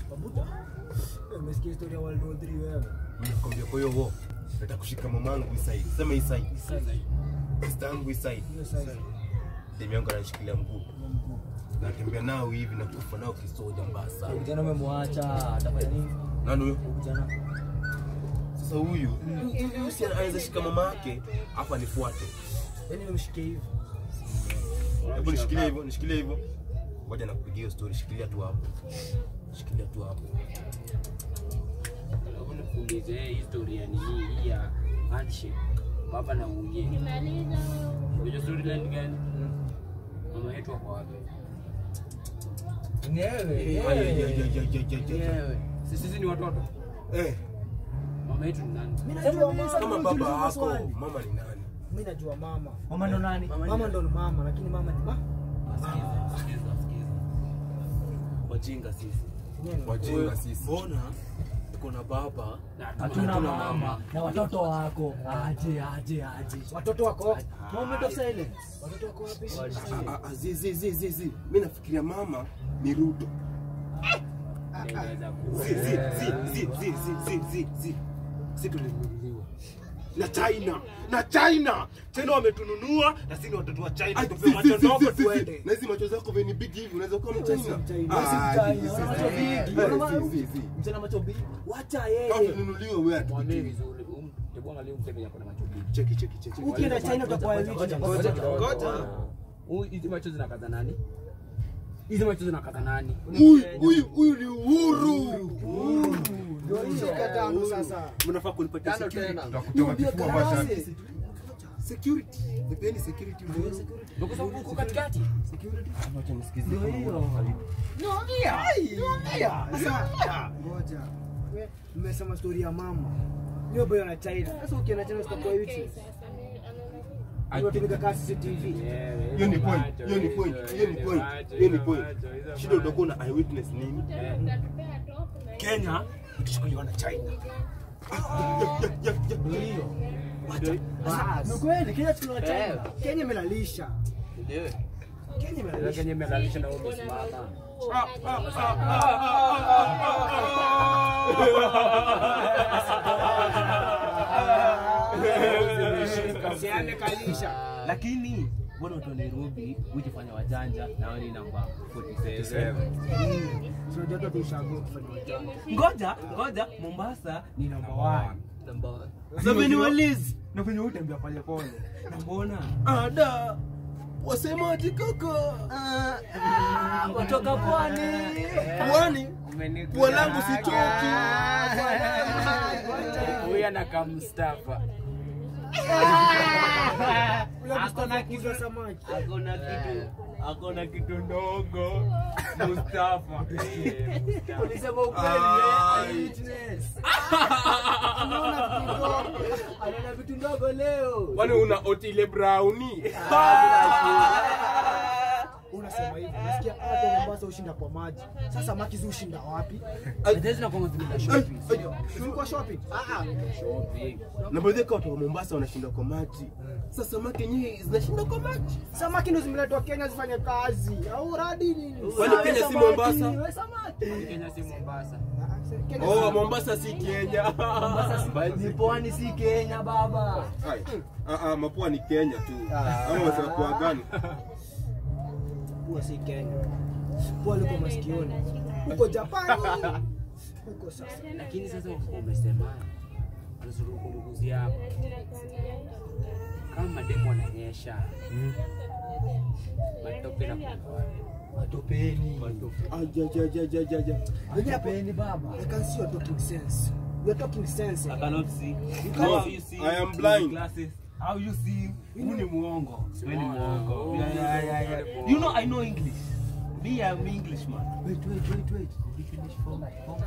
Mabuta. Eh, Umesikia historia ya World War 3 wewe? Nakwambia kwa hiyo wo. Nataka kushika mamangu hii side. Sema hii side. Side. Sister yangu hii side. Hiyo side. Demi yangu ananishikilia mguu. Hiyo mguu. Natembea nao hivi na kufa nao kisoja mbaya sana. Kijana umemwacha atafanya nini? Nani huyo? Kijana. Sasa huyu huyu si anaweza shika mama yake hapa nifuate. Yaani umemshikia hivi. Hebu nishikilie hivyo, nishikilie hivyo. Ngoja nakupigia hiyo story, shikilia tu hapo. Shikilia tu hapo. Hebu nikuulize hii historia ni hii hii ya handshake. Baba na mwingine. Unajua storyline gani? Mama yetu wako wapi? Ni wewe. Ay, ay, ay, ay, ay, ay, ay, ay. Sisi sisi ni watoto. Eh, Mama yetu ni nani? Mimi najua mama. kama baba Uliza wako, maswali. mama ni nani? Mimi najua mama. Mama ndo nani? Mama ndo ni mama lakini mama ni mama. Sikiza, sikiza, sikiza. Wajinga sisi. Wajinga sisi. Mbona tuko na baba Na Hatuna mama na watoto wako. Aje aje aje. Watoto wako? Moment of silence. Watoto wako wapi? Ah, ah, ah, zi, zi, zi, zi, zi. Mimi nafikiria mama ni Ruto. Inaweza kuwa. Zi, zi, zi, zi, zi, zi, zi, zi, zi. Si tulinunuliwa na China na China China wametununua na sisi ni watoto wa China. Ai, Tupe zi, zi, macho zi, ndogo zi, zi, zi. tuende. Na hizi macho zako veni big hivi unaweza kuwa Wewe si mchina. Mchina. Ah, Wewe si zi, Mchina. zi, Wana zi, macho zi, vingi. zi, Wana zi, zi, zi. Mchana macho mbili. Wacha Kama yeye. tununuliwe wewe Mwambie atupige. vizuri. Um, hebu angalia mseme yako na macho mbili. Cheki cheki cheki. Ukienda China utakuwa rich. Ngoja, ngoja ngoja Huyu hizi macho zinakaza nani? Hizi macho zinakaza nani? Huyu huyu huyu ni Uhuru. Ndio hiyo katano sasa. Mnafaa kunipatia tano security. tena Tutakutoa kifua basi. Security. Nipeni security. Ndio kwa sababu uko katikati. Acha nisikize. Ndio hiyo. Sasa ngoja. We, Mmesema story ya mama. Hiyo boyo na China. Sasa ukienda China utakuwa rich. Unatumika kama CCTV. Hiyo ni point. Hiyo ni point. Hiyo ni point. Hiyo ni point. Shida utakuwa na eyewitness nini? Kenya ikichukuliwa na China. Ndio hiyo. Bas. Ni kweli Kenya tuna China. Kenya imelalisha. ndio Kenya imelalisha. Kenya imelalisha na wewe umesimama. Usiende kalisha. Lakini mbona watu wa Nairobi hujifanya wajanja na wao ni namba 47. Tunajua tu tushago kufanya wajanja. Ngoja, ngoja Mombasa ni namba 1. namba Sasa ni walizi. Na kwenye utembea pole pole. Na mbona? Ada. Wasemaje kaka? Kutoka pwani. Pwani. Pua langu sichoki. Huyu anakaa Mustafa. Akona kitu samaki. Akona kitu akona kitu ndogo Mustafa. Ulisema ukweli eh? Eyewitness. Anaona vitu ndogo leo. Kwani una Otile Browni? Unasema hivi. Nasikia hata Mombasa ushinda kwa maji. Sasa samaki zi ushinda wapi? Hizi na kwa zile shopping. Tulikuwa shopping. Ah ah. Shopping. Na baadhi ya watu wa Mombasa wanashinda kwa maji. Sasa samaki yenyewe zinashinda kwa maji. Samaki ndo zimeletwa Kenya zifanye kazi. Au radi nini? Kwani Kenya si Samaki, Mombasa? we samaki. Kenya si Mombasa. Kenya Oh, si- Mombasa si Kenya. Ni pwani si Kenya baba. Ai, ah, ah, mapua ni Kenya tu. Ama wasema kwa gani? Pua si Kenya. Pua liko masikioni. Huko Japani. Huko sasa. Lakini sasa umesema unazungumzia hapa. Kama demo ananyesha. Matope na kwa Matopeni. Ajajajajajaja. Matopeni baba. I can see you're talking sense. You're talking sense. I cannot see. No, How you see? I am blind. Glasses. How you see? Huu ni muongo. Wewe ni muongo. Oh, Yeah, yeah, yeah, yeah. You know I know English. Me I'm Englishman. Wait, wait, wait, wait. Did you finish form? form?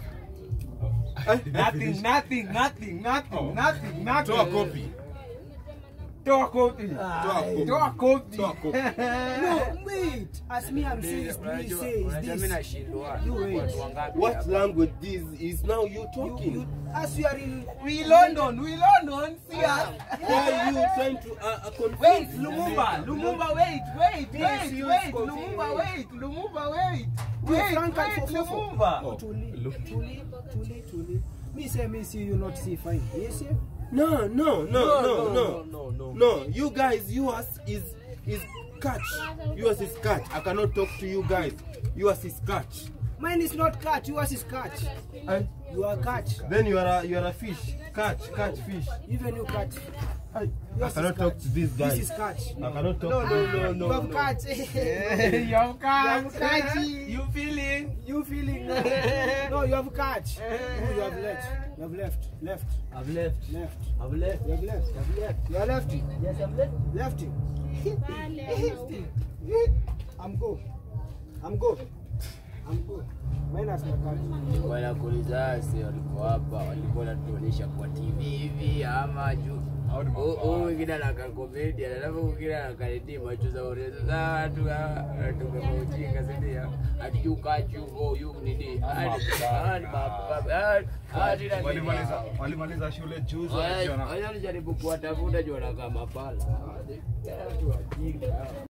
Nothing, nothing, nothing, nothing, Oh. nothing, nothing. Toa kopi. Toa kopi. Toa kopi. Toa kopi. Toa kopi. No, wait. As me, I'm saying, this, Unajua- say is unajua mimi this. nashindwa You wait. watu wangapi What hapa? language this is now you You, talking? you, as you are in We London, we London. See us. Why are you trying to uh, uh, confuse Wait, me? Lumumba, Lumumba, wait, wait, Yes, wait, you wait, go. Lumumba, wait, Lumumba, wait, You wait, frank and wait, fofofo. Lumumba. Oh. Tuli, Tuli, Tuli, Tuli. Me say, me see you not see fine. Yes, yeah. No, no, no, no, no, no, no. No, you guys, yours is is catch. Yours is catch. I cannot talk to you guys. Yours is catch. Mine is not catch. Yours is catch. And You are catch. then you are a you are a fish. Catch, catch fish. Even you catch. I, I Yours cannot is talk catch. to these This guys. is catch. I cannot talk. No, to no, no, no. You have no. catch. You have catch, You have catch. You feeling? You feeling? No, you have catch. No, you have left. You have left. Left. I've left. Left. I've left. You have left. You have left. You are lefty. Yes, I've left. Lefty. I'm go. I'm go. I'm go. Minus my catch. Bwana Kulizasi walikuwa hapa, walikuwa wanatuonyesha kwa TV hivi ama juu huyu mwingine anaka komedi, alafu mwingine anakaredi macho za urezo za watu tumeujinga, si ndio? Ati you catch you go you nini? Hadi hadi hadi hadi Walimaliza walimaliza shule juzi wakiona Wacha nijaribu kuwatafuta juu wanakaa mapala. Watu wajinga.